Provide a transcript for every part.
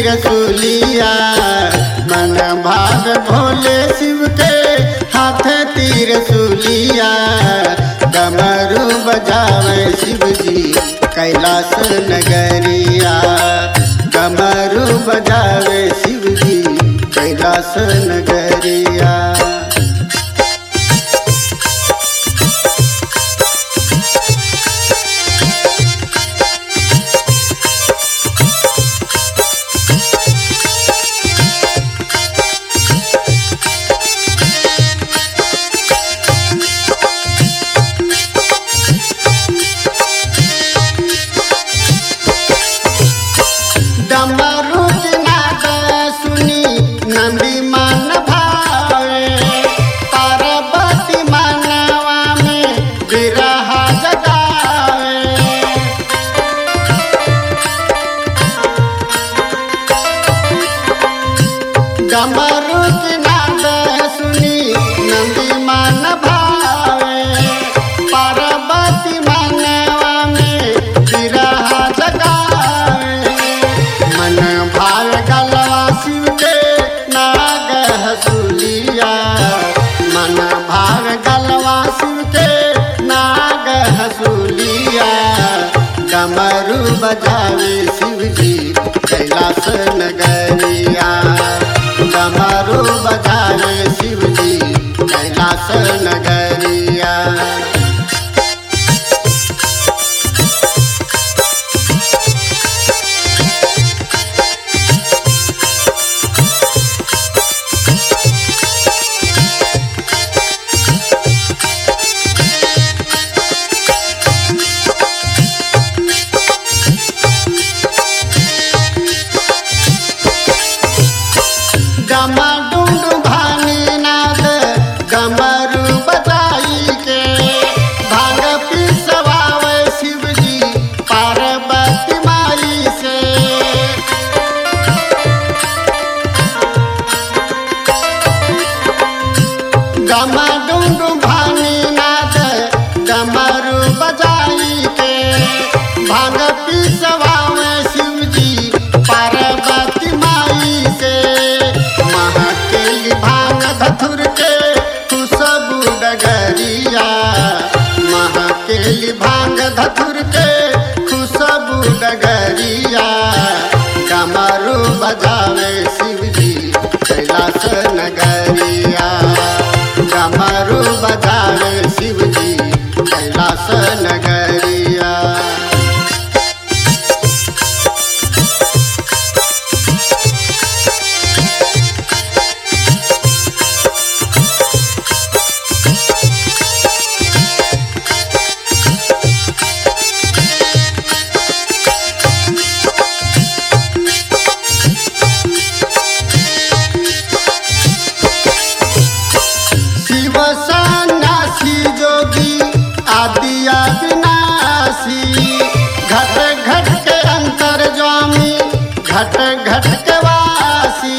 रसूलिया मन भाग भोले शिव के हाथ तीर सूलिया डमरू बजावे शिव जी कैलाश नगरिया डमरू बजावे शिव जी कैलाश नगरिया डमरू की नाद सुनी नंदी मन भावे पार्वती मनवा में विरह जगावे डमरू की नाद सुनी नंदी मन भावे पार्वती मनवा में विरह जगावे मन भाव गलवा शिव के नाग हसूलिया मन भाव गलवा शिव के नाग हसूलिया डमरू बजावे शिव जी कैलाश नगरिया डमरू बजावे शिव जी कैलाश नगरिया डमडुंड भानी नाद डमरू बजाई के भांग पिसवावे शिव जी पार्वती माई से डमडुंड भानी नाद डमरू बजाई के भांग पिसवावे शिव जी पार्वती माई से महकेली भांग धथुर के खुशबू डगरिया महकेली भांग धथुर के खुशबू डगरिया कमरू बजावे शिव जी कैलाश नगरिया कमरू बजावे शिव जी कैलाश नगरिया शिव सन्यासी जोगी आदिया विनाशी घट घट के अंतर स्वामी घट घट के वासी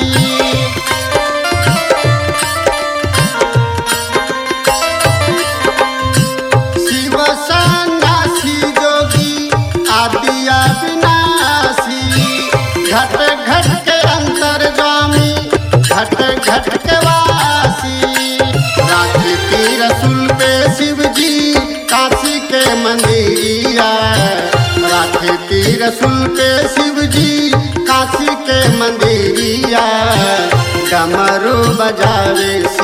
शिव सन्यासी जोगी आदिया विनाशी घट घट के अंतर स्वामी घट घट के वासी राखी तीर सुल पे शिव जी काशी के मंदिरिया राखी तीर सुल पे शिव जी काशी के मंदिरिया डमरू बजावे